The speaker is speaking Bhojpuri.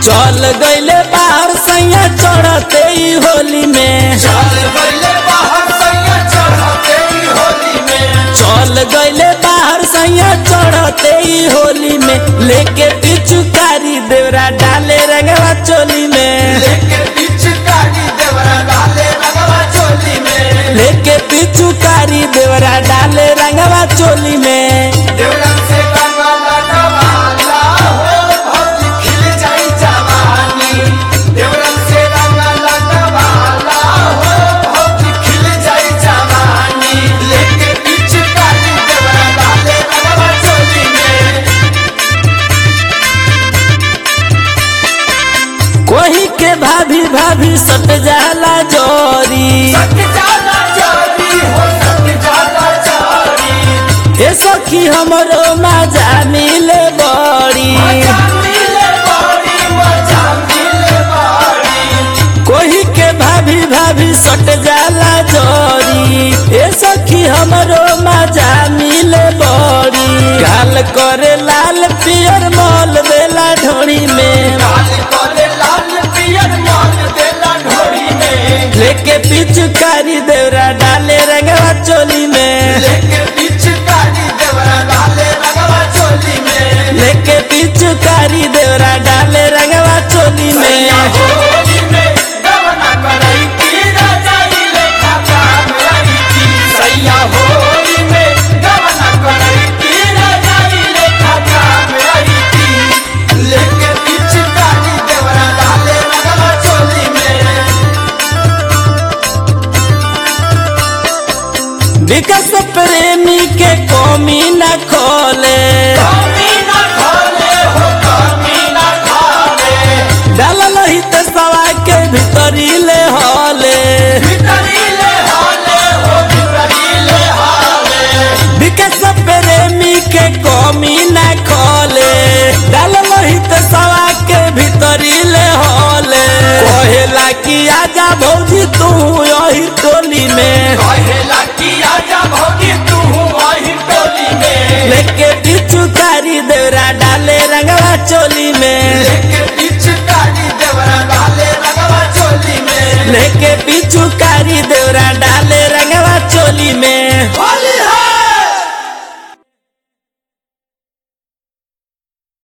चल गईले बाहर सैया चढ़ते ही होली में चल गईले बाहर सैया चढ़ते ही होली में चल गईले बाहर सैया चढ़ते ही होली में लेके पिचुकारी देवरा डाले रंगवा चोली में लेके पिचकारी देवरा डाले रंगवा चोली में लेके पिचुकारी देवरा डाले रंगवा चोली में देवरा से रंगा लगवाला हो भौजी खिल जाई जवानी देवरा से रंगा लगवाला हो भौजी खिल जाई जवानी लेके पिचकारी देवरा डाले रंगवा चोली में कोही के भाभी भाभी सट जाला जोरी सट जाला चोरी हो सट जाला चोरी ए सखी हमरो मजा मिले बड़ी मजा मिले बड़ी मजा मिले बड़ी कोही के भाभी भाभी सट जाला जोरी ए सखी हमरो मजा मिले बड़ी गाल करे लाल पियर मॉल देला ढोड़ी में लाल कोले लाल पियर मान देला ढोरी में लेके पिचुकारी देवरा डाले रंगवा चोली में लेके पिचकारी देवरा डाले रंगवा चोली में लेके पिचुकारी देवरा डाले रंगवा चोली सैया में होली में गवना करई की रजाई लेखा काम रही की सैया होली में गवना करई की रजाई लेखा काम रही की लेके पिचकारी देवरा डाले रंगवा चोली में विकास प्रेमी के कमी न खोले कमी ना खोले हो कमी ना खोले डालल हित सवा के भीतरी ले हॉले भितरीले हाले हो भितरीले हाले विकास प्रेमी के कमी न खोले डालल हित सवा के भीतरी ले हॉले कहेला कि आजा भौजी तू यही टोली में कहेला कि आजा भौजी तू वही टोली में लेके पिचुकारी देवरा डाले रंगवा चोली में लेके पिचकारी देवरा डाले रंगवा चोली में लेके पिचुकारी देवरा डाले रंगवा चोली में